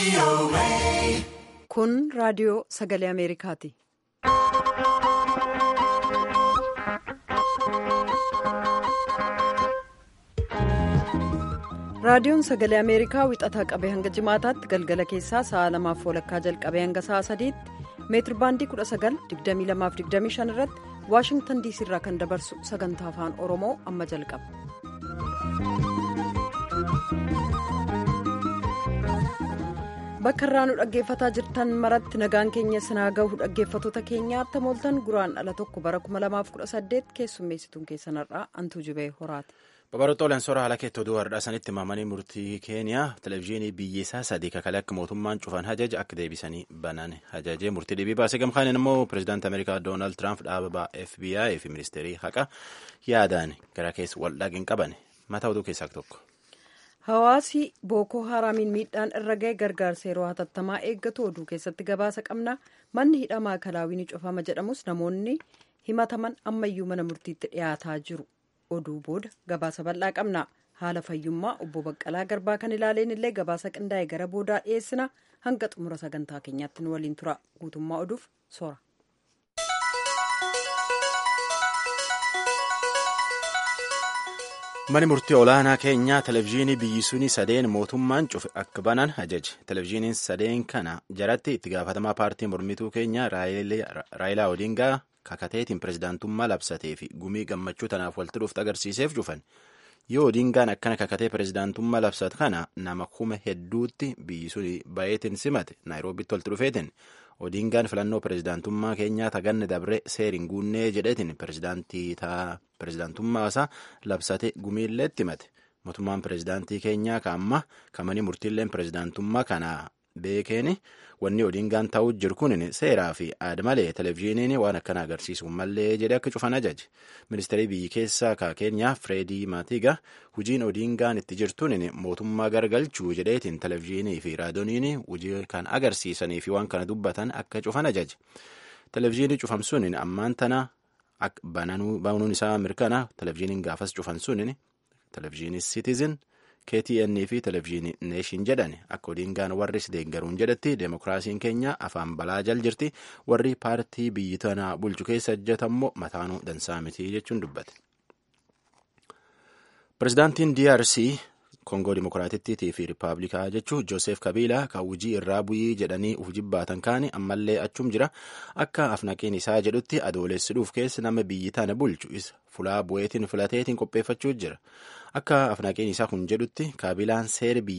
Kun raadiyoo sagalee Ameerikaati. Raadiyoon sagalee Ameerikaa wixataa qabee hanga jimaataatti galgala keessaa sa'a lamaaf walakkaa jalqabee hanga sa'a sadiitti meetir baandii 19,2225 irratti Waashingtan diisii irraa kan dabarsu sagantaa afaan Oromoo amma jalqaba. Bakka irraa nu dhaggeeffataa jirtan maratti nagaan keenya sinaa gahu dhaggeeffatoota keenyaatti mooltan guraan ala tokko bara 2018 keessummeessituun keessanarraa antuu jibee horaati. Babaroota soora haala keetti oduu har'aa sanitti maamanii murtii keeniyaa televezyiinii biyyeessaa sadii kakalee akka mootummaan cufan hajaja akka deebisanii banan hajajee murtii dhibii baasee gamkaaniin immoo pireezidaantii ameerikaa doonaald tiraamp dhaabaa fbi fi ministeerii haqa yaadaan gara keessa wal dhagin qaban mataa oduu keessaa tokko. Hawaasi bookoo haraamiin miidhaan irra ga'e gargaarsa yeroo hatattamaa eeggatu oduu keessatti gabaasa qabna manni hidhamaa kalaawii ni cufama jedhamus namoonni himataman ammayyuu mana murtiitti dhiyaataa jiru. oduu booda gabaasa bal'aa qabna haala fayyummaa obbo baqqalaa garbaa kan ilaaleen illee gabaasa qindaa'e gara boodaa dhiyeessina hanga xumura sagantaa keenyaatti nu waliin tura guutummaa oduuf soora. Mani murtii olaanaa keenyaa televezyiinii biyyi suni sadeen mootummaan cufe akka banan ajaje. Televezyiiniin sadeen kana jaratti itti gaafatamaa paartii mormituu keenyaa Raayilaa Odingaa kakateetiin pirezidaantummaa labsatee fi gumii gammachuu tanaaf walitti dhuftu agarsiiseef cufan. Yoo Odingaan akkana kakatee pirezidaantummaa labsat kana nama kuma hedduutti biyyi suni bayeetiin simate naayiroobitti walitti dhufeetiin Odingaan filannoo pirezidaantummaa keenyaa taganne dabree seeriin guunnee jedheetiin pirezidaantummaa isaa labsate gumiilleetti himate. Mootummaan pirezidaantii keenyaa kaamma kamanii murtiilleen pirezidaantummaa kana beekeen wanni Odingaan ta'uu jiru kun seeraa fi aada malee televezyiiniin waan akkana agarsiisu mallee jedhe akka cufan ajaje. Ministeerri biyyi keessaa ka keenyaa Fireedii Maatiga hojiin Odingaan itti jirtuun mootummaa garagalchuu jedheetiin televezyiinii fi raadiyooniin hojii kan agarsiisanii fi waan kana dubbatan akka cufan ajaje. Televezyiinii cufamsuun ammaan tana banuun isaa mirkana televezyiiniin gaafas cufansuun televezyiinii Citizen. KTN fi televezyiinii neeshin jedhan akka Odingaan warri deeggaruun jedhetti deemokiraasiin keenya afaan balaa jal jirti warri paartii biyyi tanaa bulchu keessa hojjetammoo mataanuu dansaa miti jechuun dubbate. Pireezidaantiin DRC Koongoo Dimokiraatittii fi Rippaabilikaa jechuun Joosef Kabiilaa kan hojii irraa bu'ii jedhanii hojii baatan kaani ammallee achum jira akka afnaqeen isaa jedhutti adoolessuudhuuf keessa nama biyyi tana bulchu isa fulaa bu'eetiin filateetiin qopheeffachuu jira. Akka afnaqeen isaa kun jedhutti Kabilaan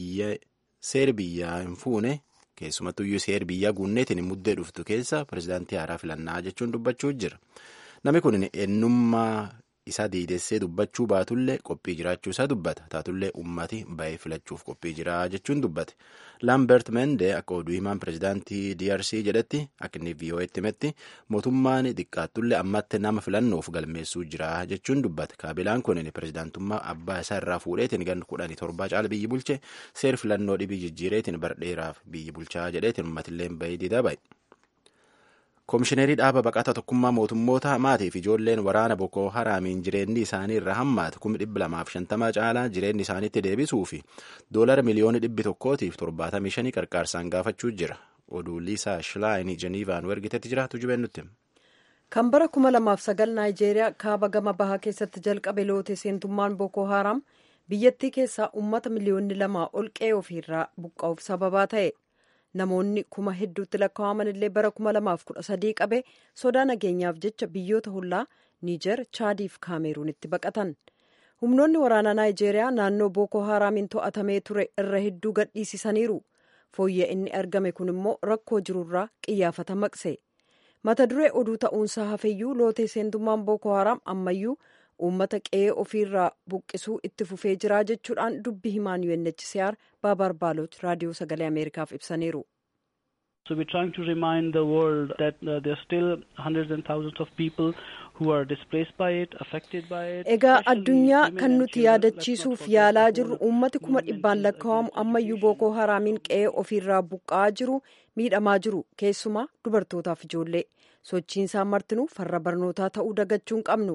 seera biyyaa hin fuune keessumattuyyuu seera biyyaa guunneetiin muddee dhuftu keessa pireezidaantii haaraa filannaa jechuun dubbachuu jira. Namni kun eenyummaa isaa diidessee dubbachuu baatullee qophii jiraachuu isaa dubbata. Taatullee ummati ba'ee filachuuf qophii jira jechuun dubbate. Laambert Mende akka oduu himaan pireezidaantii DRC jedhetti akka inni VOA'tti himetti mootummaan xiqqaattullee ammatti nama filannoof galmeessuu jira jechuun dubbate. Kaabilaan kun pireezidaantummaa abbaa isaa irraa fuudheetiin gan kudhanii torbaa caala biyyi bulche seer filannoo dhibii jijjiireetiin bardheeraaf biyyi bulchaa jedheetiin uummatillee ba'ee didaa ba'e. Koomishineerii dhaaba baqataa tokkummaa mootummoota maatii fi ijoolleen waraana Boko Haraamiin jireenyi isaanii irra hammaatu kuma dhibba lamaaf shantama caalaa jireenyi isaaniitti deebisuu fi doolara miliyoona dhibbi tokkootiif torbaatamii shanii qarqaarsaan gaafachuu jira. Oduu Liisaa Shilaayinii Jeniivaan ergitetti jiraatu jubeen nutti. Kan bara kuma lamaaf sagal Naayijeeriyaa kaaba gama bahaa keessatti jalqabe loote seentummaan Boko Haram biyyattii keessaa uummata miliyoonni lamaa ol qe'ee ofiirraa buqqa'uuf sababaa ta'e. namoonni kuma hedduutti lakkaa'aman illee bara kuma lamaaf kudha sadii qabe sodaa nageenyaaf jecha biyyoota hollaa niijer chaadiif kaameruunitti baqatan humnoonni waraanaa naayijeeriyaa naannoo bookoo haraamiin to'atamee ture irra hedduu gadhiisisaniiru fooyya inni argame kun immoo rakkoo jirurraa qiyyaafata maqse mata duree oduu ta'uunsaa hafeyyuu lootee seentummaan bookoo haraam ammayyuu uummata qe'ee ofiirraa buqqisuu itti fufee jira jechuudhaan dubbi himaan UNHCR baabar baaloch raadiyoo sagalee ameerikaaf ibsaniiru. So we're trying to remind the world that uh, there are still hundreds and thousands of people who are displaced by it, affected by it. Egaa addunyaa kan nuti yaadachiisuuf yaalaa jirru uummati kuma dhibbaan lakkaa'amu ammayyuu bookoo haraamiin qe'ee ofiirraa buqqa'aa jiru miidhamaa jiru keessumaa dubartootaaf ijoollee sochiinsaa martinuu farra barnootaa ta'uu dagachuun qabnu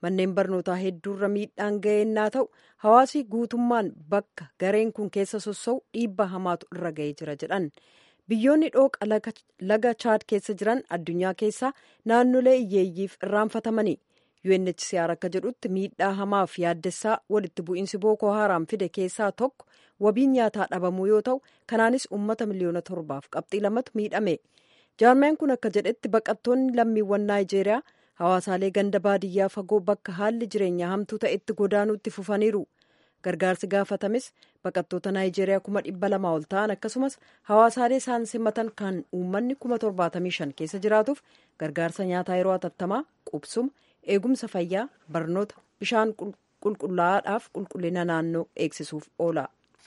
manneen barnootaa hedduurra miidhaan ga'eennaa ta'u hawaasi guutummaan bakka gareen kun keessa sossa'u dhiibbaa hamaatu irra ga'ee jira jedhan biyyoonni dhooqa laga chaad keessa jiran addunyaa keessaa naannolee hiyyeeyyiif irraanfatamanii UNHCR akka jedhutti miidhaa hamaaf yaaddessaa walitti bu'iinsi bookoo haaraam fide keessaa tokko wabiin nyaataa dhabamuu yoo ta'u kanaanis uummata miliyoona torbaaf qabxii lamatu miidhame jaarmeen kun akka jedhetti baqattoonni lammiiwwan naayijeeriyaa hawaasaalee ganda baadiyyaa fagoo bakka haalli jireenyaa hamtuu ta'etti godaanuutti fufaniiru gargaarsi gaafatames baqattoota naayijeeriyaa kuma dhibba lamaa ol ta'an akkasumas hawaasaalee isaan simatan kan uummanni kuma torbaatamii shan keessa jiraatuuf gargaarsa nyaataa yeroo hatattamaa qubsuma eegumsa fayyaa barnoota bishaan qulqullaa'aadhaaf qulqullina naannoo eegsisuuf oola.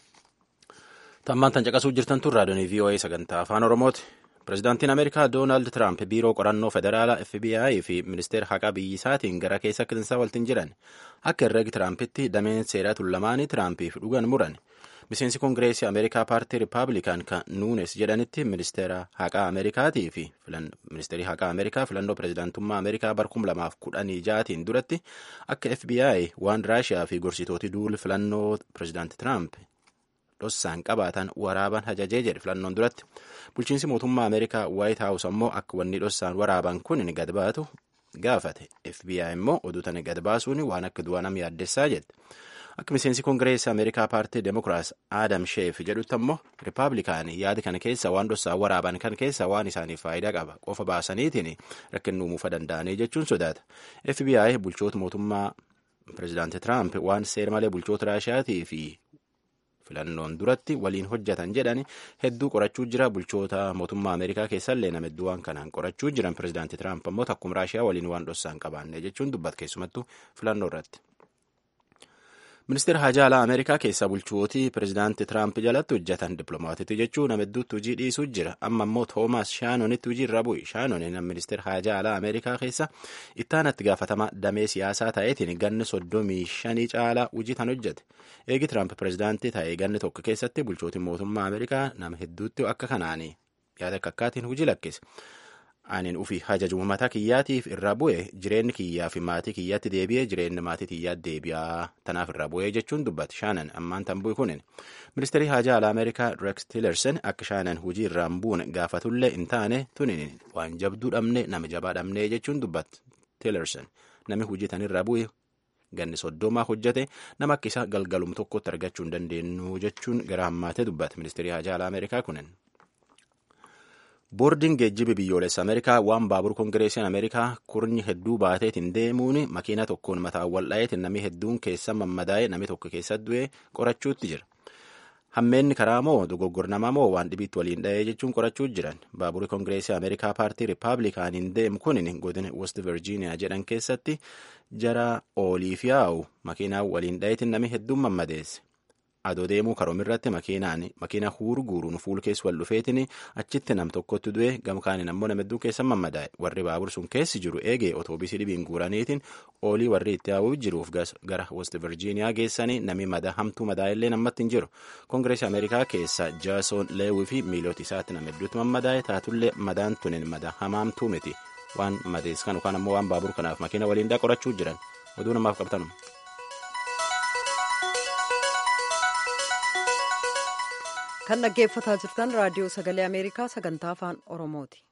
tammaan tan caqasuu jirtan tun raadiyoonii voa sagantaa afaan oromooti pirezidaantiin ameerikaa doonaald tiraamp biiroo qorannoo federaalaa fbi fi ministeera haqaa biyyisaatiin gara keessa kitinsaa waltiin jiran akka herreegi tiraampitti dameen seeraa tullamaanii tiraampiif dhugan muran miseensi koongireesii ameerikaa paartii rippaabilikaan kan nuunes jedhanitti ministeera haqaa ameerikaatii fi ministeerii haqaa ameerikaa filannoo pirezidaantummaa ameerikaa bar 2016 duratti akka fbi waan raashiyaa fi gorsitooti duul filannoo pirezidaanti tiraamp dhossaan qabaatan waraaban hajajee jedhe filannoon duratti bulchiinsi mootummaa ameerikaa waayit haawus ammoo akka wanni dhossaan waraaban kun gad baatu gaafate fbi immoo oduu tana gad baasuun waan akka du'a nama yaaddessaa jette akka miseensi koongireesii ameerikaa paartii demokiraas aadam sheef jedhutti ammoo rippaabilikaanii yaada kana keessa waan dhossaan waraaban kan keessa waan isaaniif faayidaa qaba qofa baasaniitiin rakkin uumuufa danda'anii jechuun sodaata fbi bulchoota mootummaa pirezidaanti tiraamp waan seera malee bulchoota raashiyaatii fi filannoon duratti waliin hojjetan jedhan hedduu qorachuu jira bulchoota mootummaa ameerikaa keessallee nama hedduu waan kanaan qorachuu jiran pirezidaanti tiraamp ammoo takkuma raashiyaa waliin waan dhossaan qabaanne jechuun dubbat keessumattuu filannoo irratti. ministeera hajaa alaa ameerikaa keessaa bulchootii pirezidaanti tiraamp jalatti hojjetan dippiloomaatiitu jechuun nama hedduutti hojii dhiisuu jira amma immoo toomaas shaanonitti hojii irra bu'i shaanonin nama ministeera hajaa alaa ameerikaa keessa ittaanatti gaafatama damee siyaasaa ta'eetiin ganni soddomii shanii caalaa hojii tan hojjete eegi tiraamp pirezidaantii ta'ee ganni tokko keessatti bulchootiin mootummaa ameerikaa nama hedduutti akka kanaanii yaada akka akkaatiin hojii lakkise. Anin ufii hajaju mataa kiyyaatiif irraa bu'e jireenyi kiyyaa fi maatii kiyyaatti deebi'ee jireenyi maatii kiyyaatti deebi'aa tanaaf irraa bu'ee jechuun dubbate shaanan ammaan tan bu'e kunin ministeerii hajaa alaa ameerikaa rex tillerson akka shaanan hujii irraan buune gaafatullee hin taane tunin waan jabduu dhabne nama jabaa dhabne jechuun dubbate tillerson nami hujii tan irraa bu'e ganni soddomaa hojjete nama akka isa galgalum tokkotti argachuu hin dandeenyu jechuun gara hammaatee dubbate ministeerii hajaa alaa ameerikaa kunin. boordiin geejjiba biyyoolessa ameerikaa waan baabur koongireesiin ameerikaa kurnyi hedduu baateetiin deemuun makiina tokkoon mataan wal'aayeetiin namni hedduun keessa mammadaa'ee namni tokko keessa du'ee qorachuutti jira hammeenni karaa moo dogoggornamaa moo waan dhibiitti waliin dha'ee jechuun qorachuu jiran baaburri koongireesii ameerikaa paartii riippaabilikaaniin deemu kun godina west virgiiniyaa jedhan keessatti jara ooliif yaa'u makiinaa waliin dha'eetiin namni hedduun mammadeesse. adoo deemuu karoomirratti makiinaan makiina huuru guuruun fuul keessa wal dhufeetiin achitti nam tokkotti du'e gamkaaniin ammoo nama hedduu keessa mammadaa'e warri baabur sun keessi jiru eegee otoobiisii dhibiin guuraniitiin oolii warri itti haa'uuf jiruuf gara west virgiiniyaa geessanii nami madaa hamtuu madaa'ellee namatti hin jiru koongireesii ameerikaa keessa jaasoon leewii fi miilooti isaatti nama hedduutti mammadaa'e taatullee madaan tunin madaa hamaamtuu miti waan madees kan yookaan ammoo waan baabur kanaaf makiina waliin dhaa qorachuu jiran oduu namaaf qabtanum. kan dhaggeeffataa jirtan raadiyoo sagalee ameerikaa sagantaa afaan oromooti.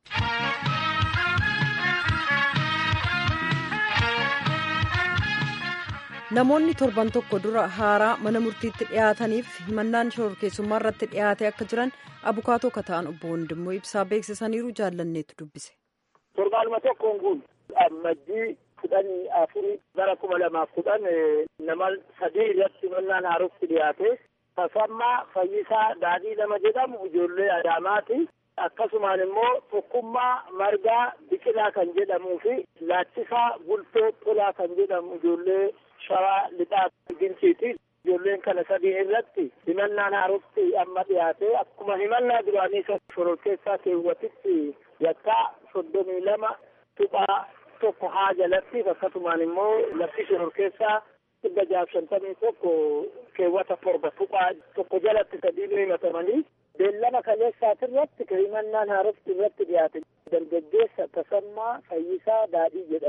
namoonni torban tokko dura haaraa mana murtiitti dhiyaataniif himannaan shororkeessummaa irratti dhiyaate akka jiran abukaatoo kata'an obbo Wandimmoo ibsaa beeksisaniiru jaallanneetu dubbise. torbaanuma tokkoon kun ammajjii kudhanii afurii bara kuma lamaaf kudhan nama sadii irratti himannaan haarofti dhiyaate. Tasammaa Fayyisaa Daadhii nama jedhamu ijoollee Adaamaati. Akkasumaan immoo tokkummaa margaa biqilaa kan jedhamuu fi laachisaa bultoo tolaa kan jedhamu ijoollee shawaa lixaa ginciiti. Ijoolleen kana sadii irratti himannaan haarofti amma dhiyaate akkuma himannaa duraanii isa shororkeessaa keewwatitti yakkaa soddomii lama tuqaa tokko haa jalatti akkasumaan immoo lafti shororkeessaa dhibba jaaf shantamii tokko keewwata torba tuqaa tokko jalatti sadiinu himatamanii beellama kaleessaati irratti himannaan haarofti irratti dhiyaate dargaggeessa tasammaa fayyisaa daadhii jedhamu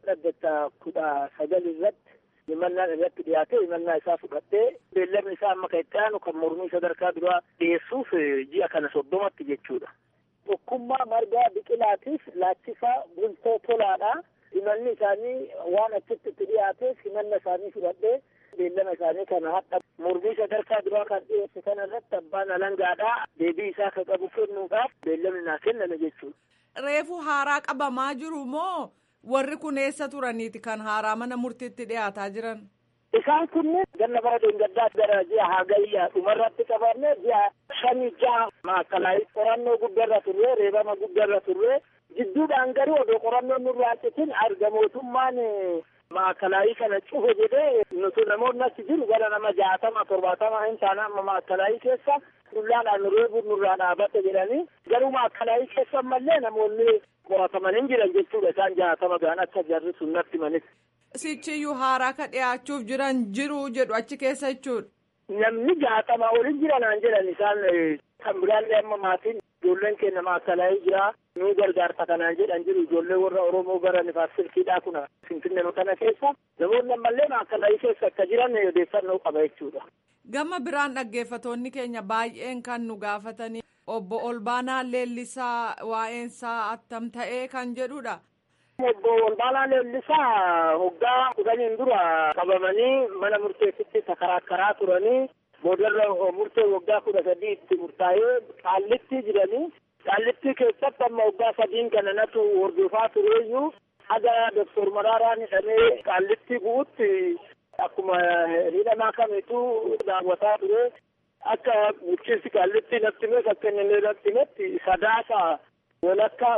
dhaddetta kudha sagal irratti himannaan irratti dhiyaate himannaa isaa fudhattee beellamni isaa amma kan itti aanu kan mormii sadarkaa duraa dhiyeessuuf ji'a kana soddomatti jechuudha. Tokkummaa margaa biqilaatiif laachisaa bultoo tolaadha. Himanni isaanii waan achitti itti dhiyaateef himanna isaanii fudhadhee beellama isaanii kana hadha mormii sadarkaa duraa kan dhiyeesse kana irratti abbaan alangaadhaa deebii isaa kan qabu kennuudhaaf beellamni naa kenname jechuudha. Reefu haaraa qabamaa jiru moo warri kun eessa turaniiti kan haaraa mana murtiitti dhiyaataa jiran? Isaan kunneen ganna bara deengaddaa gara ji'a hagayyaa dhumarratti qabanne ji'a shanii jaha maakalaayii qorannoo guddarra turre reebama guddarra turre jidduudhaan garuu odoo qorannoon nurraa citin arga mootummaan maakalaayii kana cufe jedhee nuti namoonni achi jiru gara nama jaatama torbaatama hin taane amma maakalaayii keessa dullaadhaan reebuun nurraa dhaabate jedhanii garuu maakalaayii keessa ammallee namoonni qorataman hin jiran jechuudha isaan jaatama gaan akka jarri sun natti manis. Sichiyyuu haaraa ka dhiyaachuuf jiran jiru jedhu achi keessa jechuudha. Namni jaatama olin jiranaan jedhan isaan kan biraallee amma maatiin ijoolleen keenya maakalaayii jira nuu gargaarta kanaan jedhan jiru ijoollee warra Oromoo gara nifaas silkiidhaa kuna finfinnee kana keessa namoonni ammallee maakalaayii keessa akka jiran odeeffannoo qaba jechuudha. Gama biraan dhaggeeffatoonni keenya baay'een kan nu gaafatanii obbo Olbaanaa Leellisaa waa'eensaa attam ta'ee kan jedhudha. Obbo Olbaanaa Leellisaa hoggaa kudhaniin dura qabamanii mana murteessitti sakaraakkaraa turanii boodarra murtee waggaa kudha sadii itti murtaa'ee qaallitti jiranii qaallitti keessatti amma waggaa sadiin kana natu hordofaa tureeyyuu haga doktor Maraaraan hidhamee qaallitti bu'utti akkuma hidhamaa kamitu daawwataa ture akka bulchiinsi qaallitti natti himee akka inni natti himetti sadaasa walakka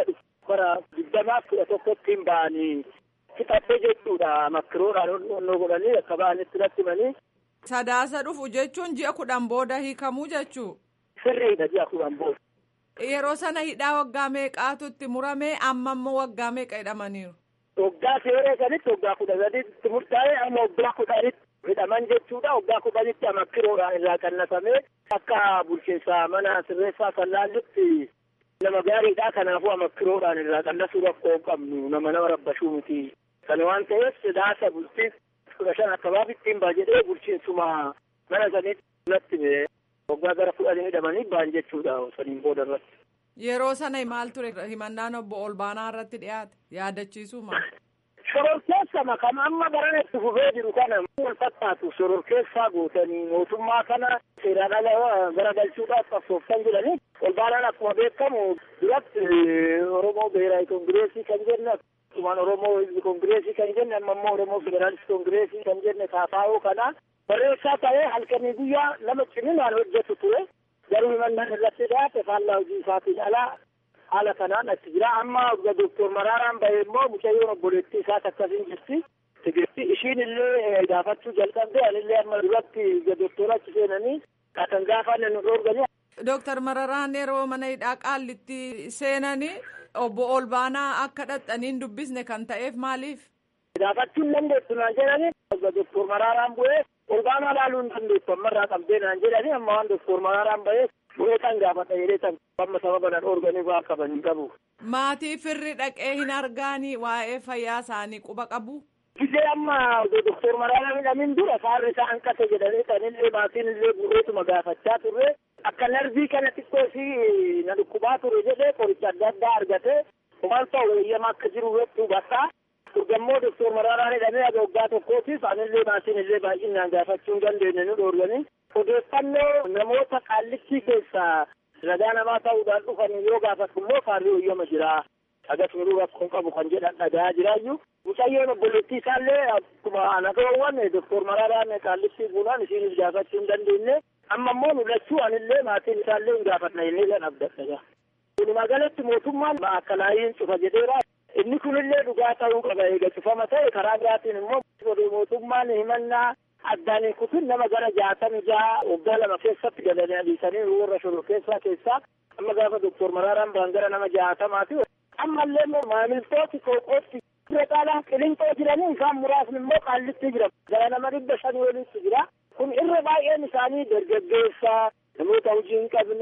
bara digdamaa kudha tokkotti hin ba'anii fixattee jechuudha makkiroodhaan onnoo godhanii akka ba'anitti natti himanii. Sadaasa dhufu jechuun ji'a kudhan booda hiikamuu jechuu. Sirriidha ji'a kudhan booda. Yeroo sana hidhaa waggaa meeqaatu itti murame amma immoo waggaa meeqa hidhamaniiru. Waggaa seeree sanitti waggaa kudha sadiitti murtaa'e amma waggaa kudhanitti hidhaman jechuudha waggaa kudhanitti amakkiroodhaan irraa qannatamee akka bulchiinsa mana sirreessaa fallaallitti nama gaariidha kanaafuu amakkiroodhaan irraa qannasuu rakkoo qabnu nama nama rabbashuu miti kana waan ta'eef sidaasa bultii kudha shan akkabaabitti hin baa jedhee bulchiinsuma mana sanitti natti waggaa gara kudhanii hidhamanii ba'an jechuudha saniin booda irratti. Yeroo sana maal ture himannaan obbo Olbaanaa irratti dhiyaate yaadachiisuu maal? Shororkeessama kan amma barana itti fufee jiru kana wal fakkaatu shororkeessaa gootanii mootummaa kana seeraan ala garagalchuudhaaf qabsooftan jedhanii Olbaanaan akkuma beekamu duratti Oromoo Beeraayi Kongireesii kan jenne akkasumaan Oromoo Hizbi Kongireesii kan jenne amma immoo Oromoo Federaalist Kongireesii kan jenne Taafaa'oo kana barreessaa ta'ee halkanii guyyaa nama ciminaan hojjetu ture. garuu himannaan irratti dhiyaate faallaa hojii isaatiin alaa haala kanaan achi jira amma doktor Maraaraan bahee immoo mucayyoon obboleettii isaas akkasiin jirti tigirti ishiin illee gaafachuu jalqabde anillee amma duratti doktora achi seenanii kan gaafanne nu dhoorganii. Dooktar Mararaan yeroo mana hidhaa qaallitti seenanii obbo Olbaanaa akka dhaxxaniin dubbisne kan ta'eef maaliif? Gaafachuu hin dandeessu naan jedhanii doktor Maraaraan bu'ee Olbaanaa laaluu hin dandeessu ammarraa qabdee naan jedhanii amma waan doktor Maraaraan bahee bu'ee kan gaafata jedhee kan amma sababa nan dhoorganii waa qaban hin qabu. Maatii firri dhaqee hin argaanii waa'ee fayyaa isaanii quba qabu. Gisee amma doktor Maraaraan hidhamin dura saarri isaa hanqate jedhanii sanillee maatiin illee bu'eetuma gaafachaa turre akka narbii kana xiqqoo isii na dhukkubaa ture jedhee qoricha adda addaa argate maal ta'u eeyyama akka jiru hedduu bakka Urgammoo doktor Maraaraan hidhamee aga waggaa tokkootiif anillee maatiin illee baay'inaan gaafachuu hin dandeenye nu dhoorganii odeeffannoo namoota qaallittii keessaa ragaa namaa ta'uudhaan dhufan yoo gaafatu immoo faarrii eeyyama jira. Agas miruu rakkoon qabu kan jedhan dhagaa jiraayyuu. Mucayyoon obboleettii isaallee akkuma nagawwan doktor Maraaraan qaallittii buunaan isiinis gaafachuu hin dandeenye. Amma immoo nu lachuu anillee maatiin isaallee hin gaafanna inni kan abdadha. Walumaa galatti mootummaan akkalaayiin cufa jedheera. Inni kunillee dhugaa ta'uu qaba eega cufama ta'e karaa biraatiin immoo mootummaan himannaa addaan hin kutin nama gara jaatami jaha waggaa lama keessatti galanii adiisanii warra shoror keessaa keessaa amma gaafa doktor Maraaraan ba'an gara nama jaatamaati. Ammallee immoo maamiltooti kooqootti irra caalaa qilinxoo jiranii isaan muraasni immoo qaallitti jira. Gara nama dhibba shanii walitti jira. Kun irra baay'een isaanii dargaggeessaa namoota hojii hin qabne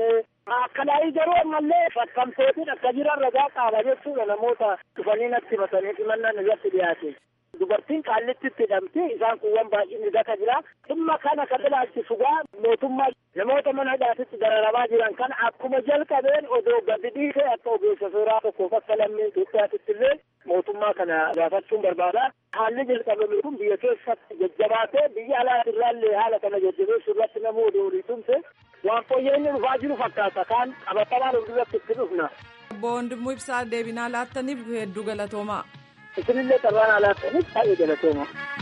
Akkanaa'ii garuu ammallee fakkamtootiin akka jiran ragaa qaaba jechuudha namoota dhufanii natti himatanii himannaan irratti dhiyaate. Dubartiin qaallittitti hidhamti isaan kuuwwan baay'inni gata jira. Dhimma kana kan ilaalchisu gaa mootummaa namoota mana hidhaatitti dararamaa jiran kana akkuma jalqabeen odoo gadi dhiisee akka ogeessa seeraa tokkoof akka lammii Itoophiyaatitti illee mootummaa kana gaafachuun barbaada. Haalli jalqabame kun biyya keessatti jajjabaatee biyya alaatirraallee haala kana jajjabeessuu irratti nama odoo olii tumse waan fooyya'inni dhufaa jiru fakkaata kaan qabatamaan of duratti itti dhufna. Obbo Wandimmoo Ibsaa deebinaa laattaniif hedduu galatoomaa. Isinillee carraan alaattaniif baay'ee galatooma.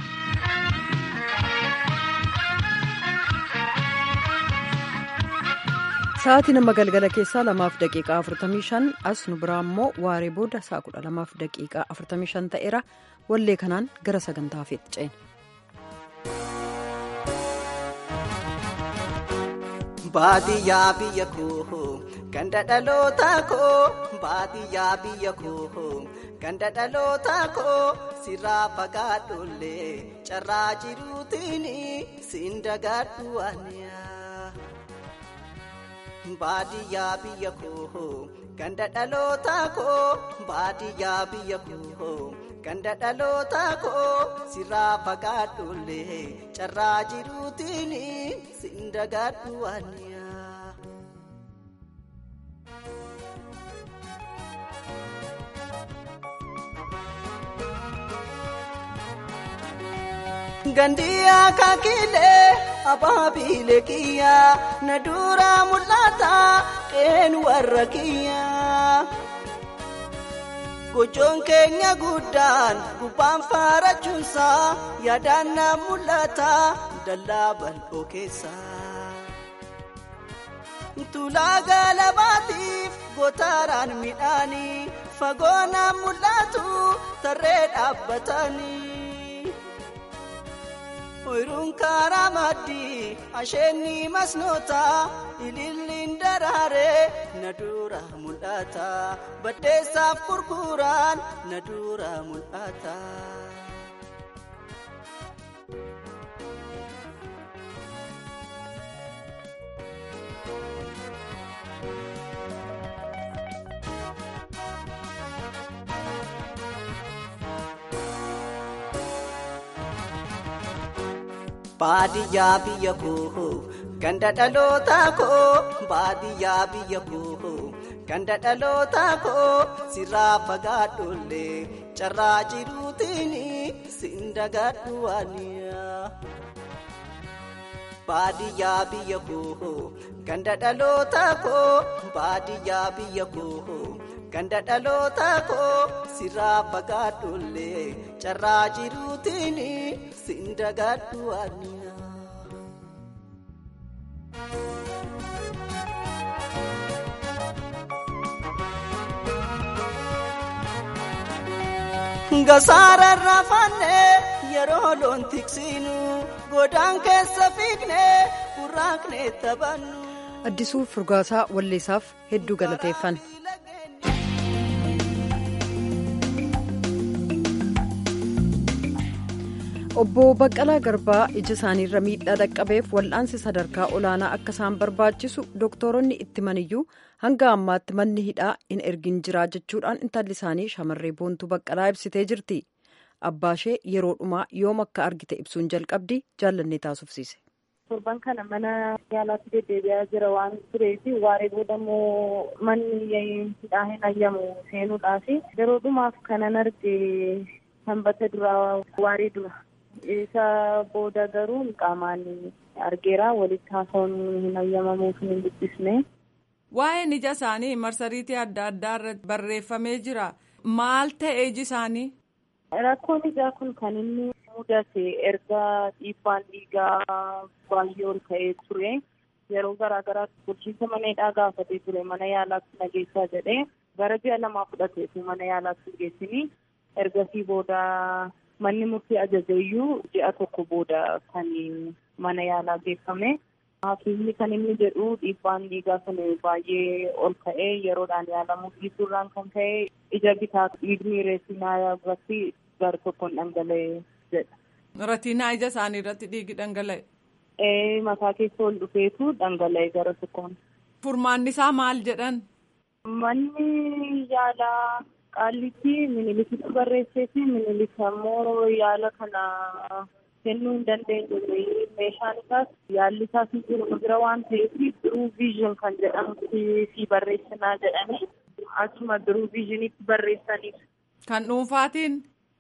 Sa'aatii nama galgala keessaa lamaaf daqiiqaa afurtamii shan as nu biraa immoo waaree booda sa'a kudha lamaaf daqiiqaa afurtamii shan ta'eera wallee kanaan gara sagantaa feetti ceena. Baadiyyaa biyya koo ganda dhaloota koo baadiyyaa biyya koo ganda dhaloota koo sirraa fagaadhollee carraa jiruutiin siin dagaadhu waaniyaa. Baadiyyaa biyya koo ganda dhaloota koo baadiyyaa biyya koo ganda dhaloota koo sirraa fagaadhollee carraa jiruutiin siin dagaadhu waaniyaa. Gandiyaa kakilee abaabilee kiyyaa na duraa mul'ata qeen warra kiyyaa. Gochoon keenya guddaan gubbaan faarachuunsaa yaadaan na mul'ata dallaa bal'oo keessaa. Tulaa galabaatiif gootaraan midhaanii fagoo na mul'atu tarree dhaabbatanii. Oyiruun karaa maddii asheenni masnoota ililliin daraaree na dura mul'ata baddeessaaf gurguraan na dura mul'ata. Baadiyyaa biyya koo ganda dhaloota koo baadiyyaa biyya koo ganda dhaloota koo sirraa fagaadhollee carraa jiruutiin siin dagaadhu waaniyaa. Baadiyyaa biyya koo ganda dhaloota koo baadiyyaa biyya koo ganda dhaloota koo sirraa fagaadhollee carraa jiruutiin siin dagaadhu waaniyaa. Gasaara raafannee yeroo loon tiksinu godaan keessa fiignee burraaqnee taphannu. Addisuu Furgaasaa Walleessaaf hedduu galateeffan. Obbo Baqqalaa Garbaa ija isaaniirra miidhaa dhaqqabeef wal'aansi sadarkaa olaanaa akka isaan barbaachisu dooktoronni itti maniyyuu hanga ammaatti manni hidhaa hin ergin jira jechuudhaan intalli isaanii shamarree boontuu Baqqalaa ibsitee jirti. Abbaashee yeroo dhumaa yoom akka argite ibsuun jalqabdi jaallannee taasufsiise. torban kana mana yaalaatti deddeebi'aa jira waan tureef waaree booda immoo manni hidhaa hin ayyamu seenuudhaaf yeroo dhumaaf kanan arge sanbata duraa waaree dura isa booda garuu qaamaan argeera walitti haasawuun hin ayyamamuuf hin dubbisne. Waa'een ija isaanii marsariitii adda addaa irratti barreeffamee jira. Maal ta'e iji isaanii? Rakkoon ijaa kun kan inni mudate erga dhiibbaan dhiigaa baay'ee ol ka'ee ture. Yeroo garaa garaatti bulchiinsa mana hidhaa gaafatee ture mana yaalaatti nageessaa jedhee gara ji'a lamaa fudhateetu mana yaalaatti geessini. Ergasii booda manni murtii ajajeeyyuu ji'a tokko booda kan mana yaalaa geeffame. Hakiimni kan inni jedhu dhiibbaan dhiigaa kun baay'ee ol ka'ee yeroodhaan yaalamuu dhiisuurraan kan ka'e ija bitaa dhiigni reetinaa irratti gara tokkoon dhangala'e jedha. Reetinaa ija isaanii irratti dhiigi dhangala'e. Ee mataa keessa ol dhufeetu dhangala'e gara tokkoon. Furmaanni isaa maal jedhan? Manni yaalaa qaallitti minilikitti barreessee fi minilik ammoo yaala kana kennuu hin dandeenyu. Meeshaan isaas yaalli isaas hin jiru bira waan ta'eef biruu viizhin kan jedhamutti fi barreessinaa jedhanii achuma biruu viizhinitti barreessaniif. Kan dhuunfaatiin?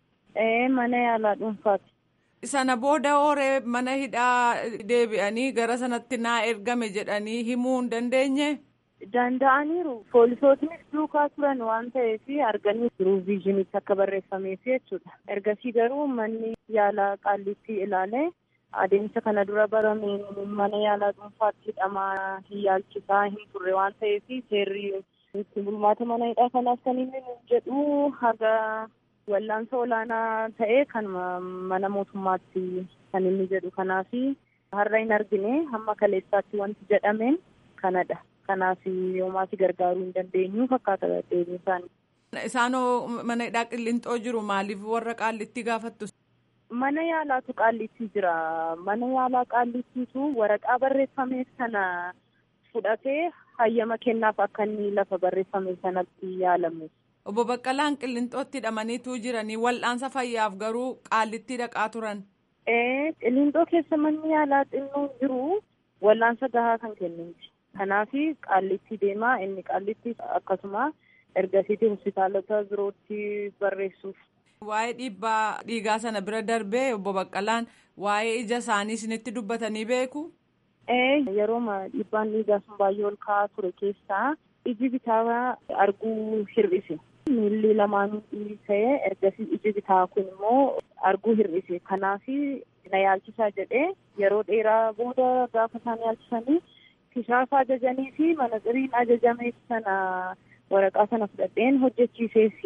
Ee mana yaalaa dhuunfaati. Sana booda hooree mana hidhaa deebi'anii gara sanatti naa ergame jedhanii himuu hin dandeenye? Danda'aniiru. Poolisootnis duukaa turan waan ta'eef arganii biruu viizhinitti akka barreeffameef jechuudha. Ergasii garuu manni yaalaa qaallitti ilaalee adeemsa kana dura barameen mana yaalaa dhuunfaatti hidhamaa hin yaalchisaa hin turre waan ta'eef seerri itti bulmaata mana hidhaa kanaaf kan inni jedhu haga wallaansa olaanaa ta'e kan mana mootummaatti kan inni jedhu kanaaf har'a hin argine hamma kaleessaatti wanti jedhameen kanadha. Kanaaf yoomaasi gargaaruu hin dandeenyu fakkaata deebiin isaanii. Isaanoo mana hidhaa qillixoo jiru maaliif warra qaallitti gaafattu? Mana yaalaatu qaallitti jira. Mana yaalaa qaallittiitu waraqaa barreeffameef sana fudhatee hayyama kennaaf akka inni lafa barreeffame sanatti yaalamu. Obbo Baqqalaan qillixootti hidhamaniitu jiranii wal'aansa fayyaaf garuu qaallitti dhaqaa turan. Ee qillixoo keessa manni yaalaa xinnoo jiru wal'aansa gahaa kan kennuuti. Kanaaf qaallitti deemaa inni qaallitti akkasuma ergasiitii hospitaalota birootti barreessuuf. Waa'ee dhiibbaa dhiigaa sana bira darbee obbo Baqqalaan waa'ee ija isaanii isinitti dubbatanii beeku? Ee yeroo dhiibbaan dhiigaa sun baay'ee ol ka'aa ture keessaa iji bitaa arguu hir'ise. Miilli lamaan ta'ee ergasii iji bitaa kun immoo arguu hir'ise. Kanaaf na yaalchisaa jedhee yeroo dheeraa booda gaafa isaan yaalchisanii. Kishaafa ajajanii fi manaxiriin ajajame sana waraqaa sana fudhadheen hojjechiiseef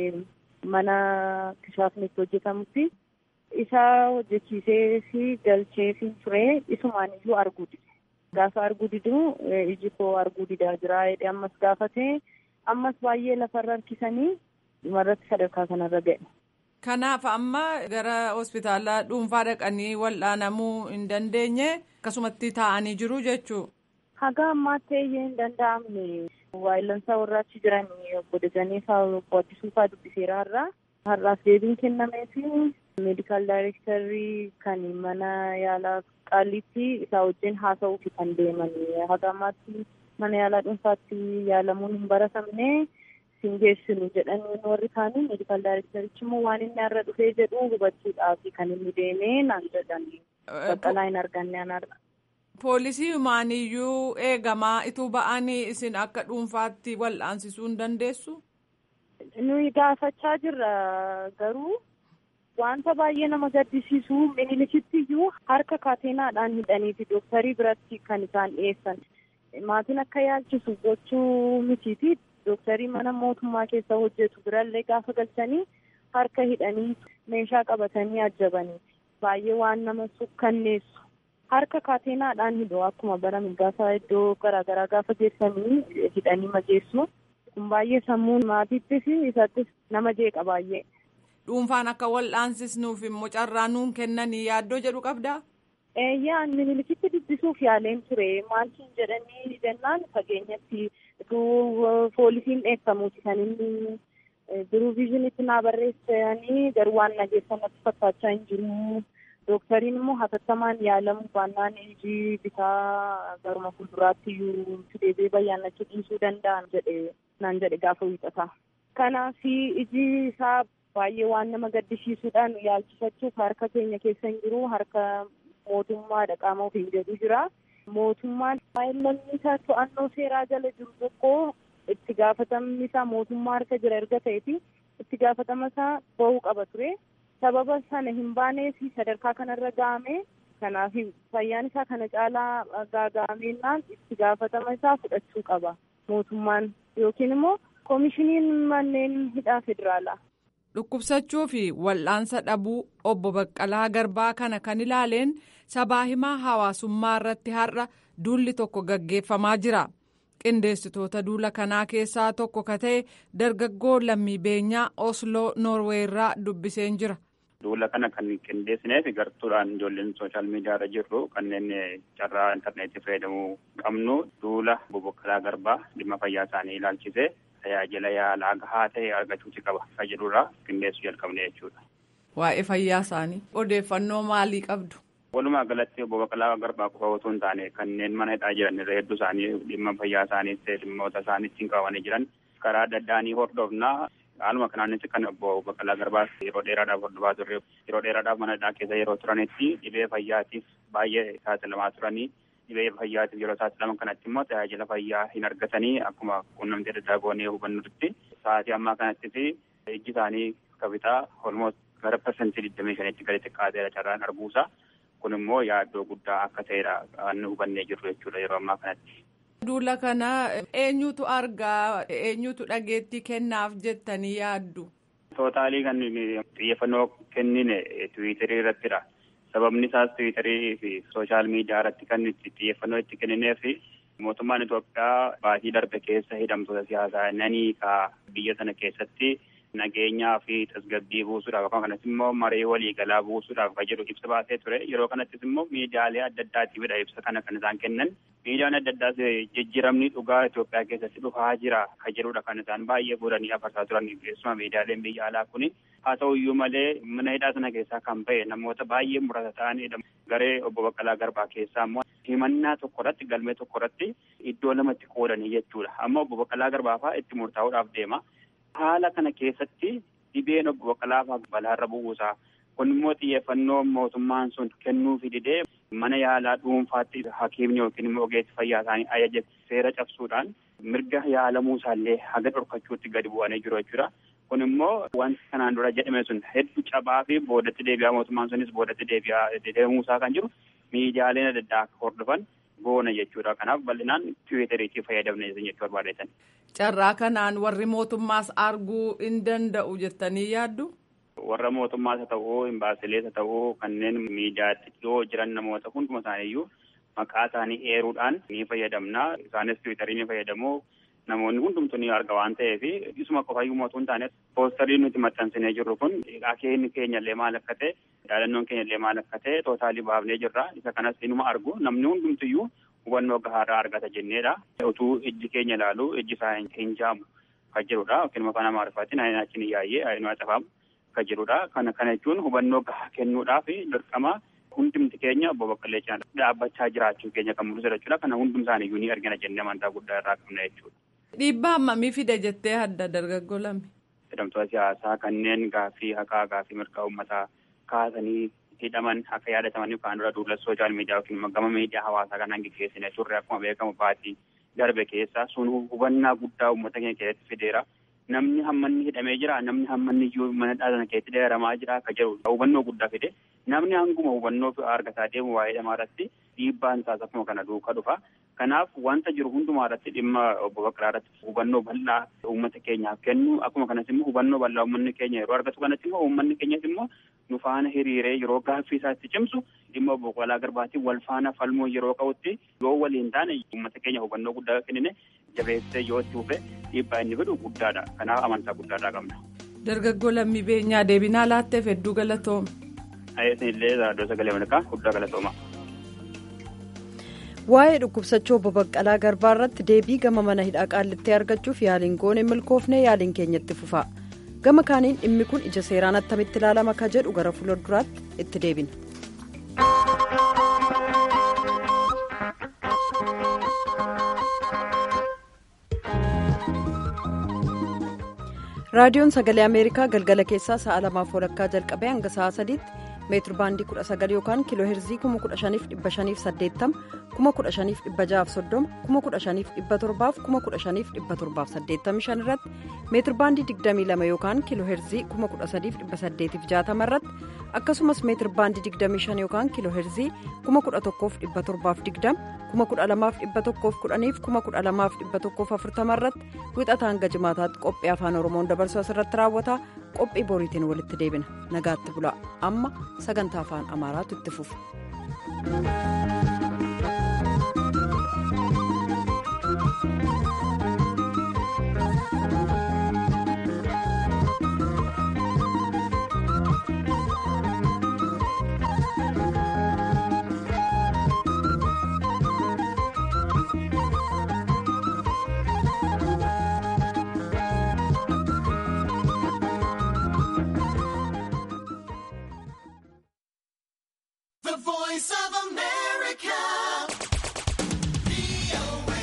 mana kishaafni itti hojjetamutti isa hojjechiisee fi galchee fi ture isumaan iyyuu arguu dide. Gaafa arguu didu iji koo arguu didaa jira jedhee ammas gaafate ammas baay'ee lafarra harkisanii dhumarratti sadarkaa kanarra ga'e. Kanaaf amma gara hospitaala dhuunfaa dhaqanii wal'aanamuu hin dandeenye akkasumatti taa'anii jiru jechuudha. Haga ammaatti iyyuu hin danda'amne waayillansaa warra achi jiran obbo Dajanee fa'aa obbo Addisuu fa'aa dubbiseera har'a. Har'aaf deebiin kennamee fi meedikaal daayirektarii kan mana yaalaa qaallitti isaa wajjin haasa'uuf kan deeman. Haga ammaatti mana yaalaa dhuunfaatti yaalamuun hin baratamne sin geessinu jedhanii warri kaanii meedikaal daayirektarichi immoo waan inni har'a dhufee jedhu hubachuudhaaf kan inni deemee naan jedhan. Baqqalaa hin arganne anarra. Poolisii humaaniyyuu eegamaa ituu ba'anii isin akka dhuunfaatti wal'aansisuu hin dandeessu? Nuyi gaafachaa jirra garuu wanta baay'ee nama gaddisiisu minilikitti iyyuu harka kaateenaadhaan hidhaniiti dooktarii biratti kan isaan dhiyeessan. Maatiin akka yaalchisu gochuu mitiiti dooktarii mana mootummaa keessa hojjetu birallee gaafa galchanii harka hidhanii meeshaa qabatanii ajjabaniiti. Baay'ee waan nama sukkanneessu. harka kaateenaadhaan hidhu akkuma barame gaafa iddoo garaagaraa gaafa geessanii hidhanii majeessu kun baay'ee sammuu maatiittis isattis nama jeeqa baay'ee. Dhuunfaan akka wal'aansisnuuf immoo carraa nuun kennanii yaaddoo jedhu qabdaa? Eeyyaan minilikitti dubbisuuf yaaleen ture maaltiin jedhanii jennaan fageenyatti utuu poolisiin dheekkamuuti kan inni biruu viizhinitti naa barreessanii garuu waan nageessan natti fakkaachaa hin jiru. Dooktariin immoo hatattamaan yaalamu baannaan iji bitaa garuma fuulduraatti iyyuu deebi'ee bayyaannachuu dhiisuu danda'an jedhe naan jedhe gaafa wiixata. Kanaaf iji isaa baay'ee waan nama gaddisiisuudhaan yaalchifachuuf harka keenya keessa hin jiru harka mootummaadha qaama ofiin jedhu jira. Mootummaan namni isaa to'annoo seeraa jala jiru tokko itti gaafatamni isaa mootummaa harka jira erga ta'eeti itti gaafatama isaa bahuu qaba ture. sababa sana hin baaneef sadarkaa kanarra ga'ame kanaaf fayyaan isaa kana caalaa gaaga'ameennaan itti gaafatama isaa fudhachuu qaba mootummaan yookiin immoo koomishiniin manneen hidhaa federaalaa. Dhukkubsachuu fi wal'aansa dhabuu obbo Baqqalaa Garbaa kana kan ilaaleen sabaa himaa hawaasummaa irratti har'a duulli tokko gaggeeffamaa jira. Qindeessitoota duula kanaa keessaa tokko ka ta'e dargaggoo lammii beenyaa Osloo Noorweerraa dubbiseen jira. Duula kana kan qindeessineef gartuudhaan ijoolleen sooshaal miidiyaa irra jirru kanneen carraa intarneetii fayyadamuu qabnu duula Obbo Garbaa dhimma fayyaa isaanii ilaalchisee tajaajila yaalaa gahaa ta'e argachuuti qaba fayyadurraa qindeessuu jalqabne jechuudha. Waa'ee fayyaa isaanii odeeffannoo maalii qabdu? Walumaa galatti obbo Baqqalaa Garbaa qofa otoo hin taane kanneen mana hidhaa jiran irra hedduu isaanii dhimma fayyaa isaanii dhimmoota isaanii ittiin qabamanii jiran karaa adda addaa ni hordofnaa. Haaluma kanaanis kan obbo Baqqalaa Garbaas yeroo dheeraadhaaf hordofaa turre yeroo dheeraadhaaf mana hidhaa keessa yeroo turanitti dhibee fayyaatiif baay'ee saaxilamaa turanii dhibee fayyaatiif yeroo saaxilaman kanatti immoo tajaajila fayyaa hin argatanii akkuma quunnamtii adda addaa goonee hubannutti sa'aatii ammaa kanattis ijji isaanii kabitaa olmoos gara parsantii digdamii shanitti gadi xiqqaateera carraan arguusaa kun immoo yaaddoo guddaa akka ta'edha kan hubannee jirru jechuudha yeroo ammaa kanatti. Duula kana eenyutu argaa eenyutu dhageettii kennaaf jettanii yaaddu? Tootaalii kan xiyyeeffannoo kennine tiwiitarii irrattidha. Sababni isaas tiwiitarii fi sooshaal miidiyaa irratti kan xiyyeeffannoo itti kennineef mootummaan Itoophiyaa baatii darbe keessa hidhamtoota siyaasaa nanii ka biyya sana keessatti nageenyaa fi tasgabbii buusuudhaaf akkuma kanas immoo maree waliigalaa buusuudhaaf kan jedhu ibsa baasee ture yeroo kanattis immoo miidiyaalee adda addaatiifidha ibsa kana kan isaan kennan miidiyaan adda addaas jijjiiramni dhugaa Itoophiyaa keessatti dhufaa jira kan jedhudha kan isaan baay'ee fuudhanii afarsaa turan keessumaa miidiyaaleen biyya alaa kuni haa ta'u iyyuu malee mana hidhaa sana keessaa kan ba'e namoota baay'ee muraasa ta'anidha garee obbo Baqqalaa Garbaa keessaa immoo himannaa tokko irratti galmee tokko irratti iddoo lamatti qoodanii jechuudha amma obbo Baqqalaa Garbaa fa'aa itti murtaa'uudhaaf deema. Haala kana keessatti dhibeen obbo Baqqalaa fa'aa balaarra bu'uusaa kun immoo xiyyeeffannoo mootummaan sun kennuufi didee mana yaalaa dhuunfaatti hakiimni yookiin immoo ogeessi fayyaa isaanii ajaja seera cabsuudhaan mirga yaalamuu isaallee haga dhorkachuutti gadi bu'anii jiru jechuudha. Kun immoo wanti kanaan dura jedhame sun hedduu cabaa fi boodatti deebi'aa mootummaan sunis boodatti deebi'aa deemuusaa kan jiru miidiyaaleen adda addaa akka hordofan goona jechuudha. Kanaaf bal'inaan tiwiiteriitii fayyadamne jechuu barbaadeetan. Carraa kanaan warri mootummaas arguu hin danda'u jettanii yaaddu? Warra mootummaas haa ta'uu, imbaasilees haa ta'uu, kanneen miidiyaatti dhiyoo jiran namoota hunduma isaaniiyyuu maqaa isaanii eeruudhaan ni fayyadamna. Isaanis tiwiitarii ni fayyadamu. Namoonni hundumtuu ni arga waan ta'eef isuma qofayyuu mootuu hin taane poostarii nuti maxxansinee jirru kun akeekni keenyallee maal akka ta'e yaadannoon keenyallee maal akka ta'e tootaalii baafnee jirra. Isa kanas inuma argu namni hundumtuyyuu hubannoo gahaarraa argata jenneedha. Utuu ijji keenya ilaalu ijji isaa hin jaamu kan jirudha. Yookiin immoo afaan Amaariffaatiin ayin achiin yaayyee ayin xafaamu kan jirudha. Kana kana jechuun hubannoo gahaa kennuudhaaf dirqama hundumti keenya obbo Baqqalee Caalaa dhaabbachaa jiraachuu keenya kan mul'isu jechuudha. Kana hundum isaaniiyyuu ni argina jennee amantaa guddaa irraa qabna jechuudha. Dhiibbaa hammamii fide jettee adda dargaggoo lame? Hidhamtoota siyaasaa kanneen gaaffii haqaa gaaffii mirgaa uummataa kaasanii hidhaman akka yaadataman yookaan dura duula sooshaal miidiyaa yookiin gama miidiyaa hawaasaa kanaan gaggeessine turre akkuma beekamu baatii darbe keessa sun hubannaa guddaa uummata keenya keessatti fideera. Namni hammanni hidhamee jira namni hammanni iyyuu mana dhaabana keessatti dheeramaa jira akka jedhu hubannoo guddaa fide namni hanguma hubannoo argataa deemu waa'ee hidhamaa irratti dhiibbaan isaas akkuma kana duukaa dhufa. Kanaaf wanta jiru hundumaa irratti dhimma obbo Baqqalaa irratti hubannoo bal'aa uummata keenyaaf kennu akkuma kanas immoo hubannoo bal'aa uummanni keenya yeroo argatu kanatti immoo uummanni keenyas immoo nu faana hiriiree yeroo gaaffii isaa itti cimsu dhimma obbo Baqqalaa Garbaatiin wal faana falmuu yeroo qabutti yoo waliin taane uummata keenya hubannoo guddaa kennine jabeessee yoo itti fufe dhiibbaa inni fidu guddaadha. Kanaaf amantaa guddaadhaa qabna. Dargaggoo lammii beenyaa deebinaa laatteef hedduu galatooma. Ayeesin illee raadiyoo sagalee Ameerikaa guddaa galatooma. Waa'ee dhukkubsachuu obbo Baqqalaa Garbaa irratti deebii gama mana hidhaa qaallitti argachuuf yaaliin goone milkoofnee yaaliin keenyatti fufa. Gama kaaniin dhimmi kun ija seeraan attamitti ilaalama ka jedhu gara fuulduraatti itti deebina. raadiyoon sagalee ameerikaa galgala keessaa sa'a lamaaf walakkaa jalqabee hanga sa'a sadiitti meetir baandii 19 yookaan kiiloo heerzii 15580 15630 15517 15585 irratti meetir baandii 22 yookaan kiiloo heerzii 13860 irratti akkasumas meetir baandii 25 yookaan kiiloo heerzii 11720 12110 12140 irratti wixata hanga jimaataatti qophii afaan oromoon dabarsuu asirratti raawwata qophii boriitiin walitti deebina nagaatti bulaa amma sagantaa afaan amaaraatu itti fufa.